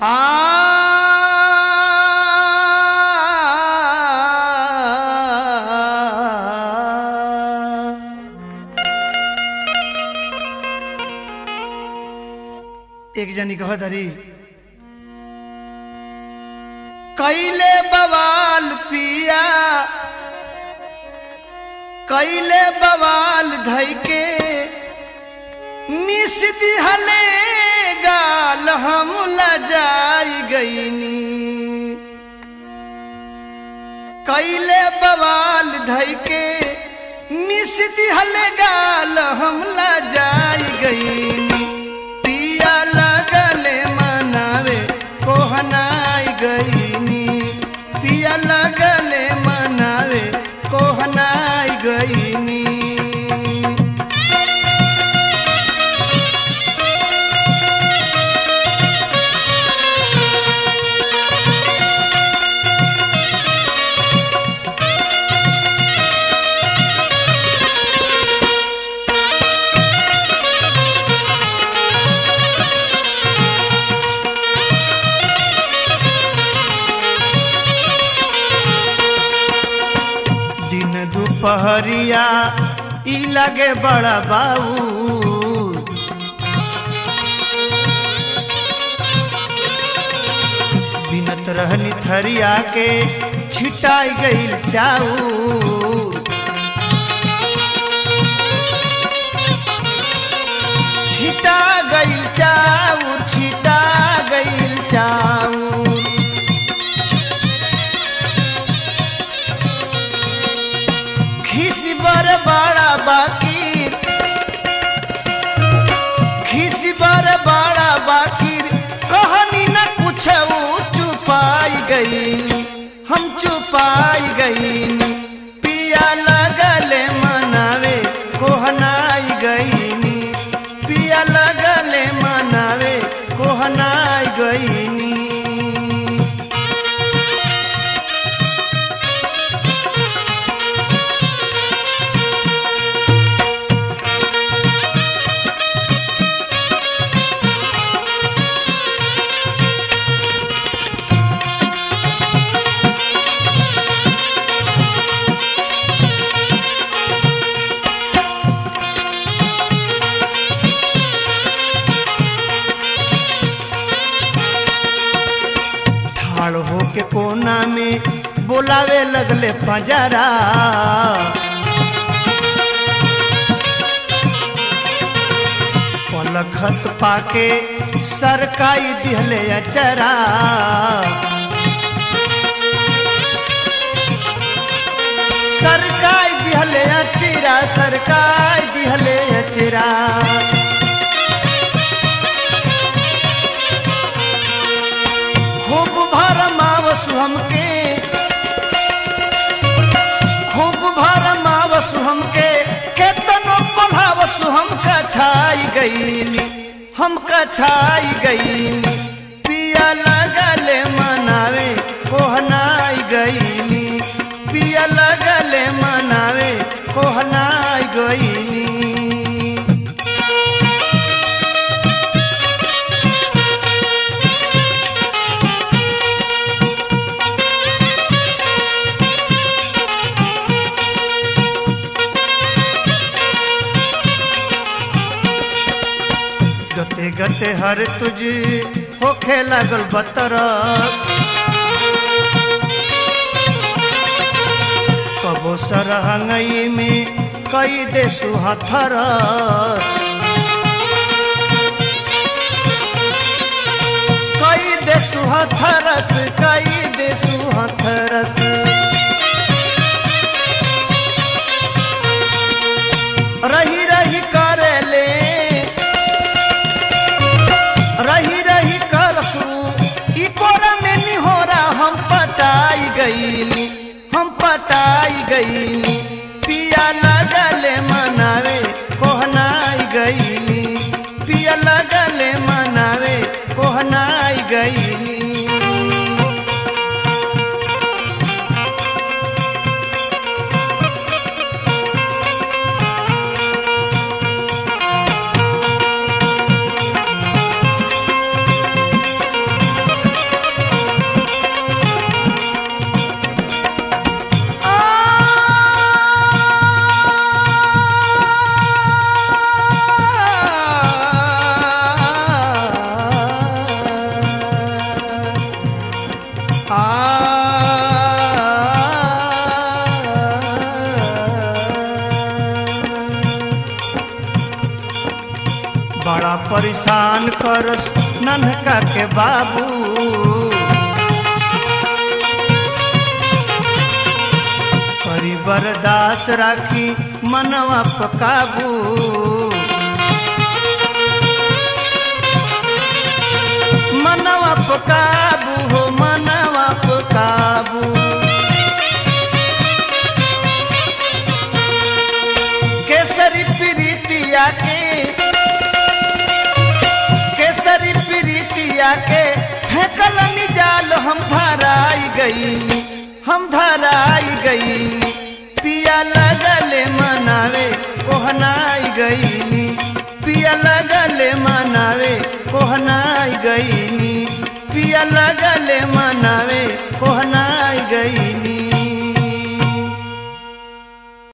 एक जनी कह धरी कैले बवाल पिया कैले बवाल धई के मिस दिहले गाल हम लजाई गईनी कैले बवाल धई के मिस दिहले गाल हम लजाई गईनी पिया लगले मनावे कोहनाई गईनी पिया लगले मनावे कोहनाई गईनी दिन दुपहरिया ई लगे बड़ा बाऊ बिनत रहनी थरिया के छिटाई गईल चाऊ छिटा गईल चाऊ छिटा गईल चाऊ खिसी बर बड़ा बाकी खिसी बर बड़ा बाकी कहानी न कुछ चुपाई गई हम चुपाई गई पिया लगले मनावे कोहनाई गईनी पिया लगले मनावे कोहनाई गईनी ठाड़ होके कोना में बोलावे लगले पंजरा पलखत पाके सरकाई दिहले अचरा सरकाई दिहले अचरा सरकाई दिहले अचरा खूब भरमावसु हमके खूब भरमावसु हमके केतनो पढ़ावसु हम कछाई गईली हम कछाई गईली पिया लगले मनावे कोहनाई गईली पिया लगले मनावे कोहनाई गईली गते गते हर तुझ होखे लागल बतरस कबो सरहंगई में कई दे सुहथरस कई दे सुहथरस कई दे सुहथरस रही रही करेले रही रही करसू ई कोरा में निहोरा हम पटाई गईली हम पटाई गईली पिया लगले मनावे कोहनाई गईली पिया लगले मनावे कोहनाई गईली करस नन्हका के बाबू करी बरदास राखी मनवा पे काबू मनवा पे काबू हो मनवा पे काबू केसरी प्रीतिया के केसरी प्रीतिया के फेंकल निजाल हम धराई गई हम धराई गई पिया लगले मनावे कोहनाई गई पिया लगले मनावे कोहनाई गई पिया लगले मनावे कोहनाई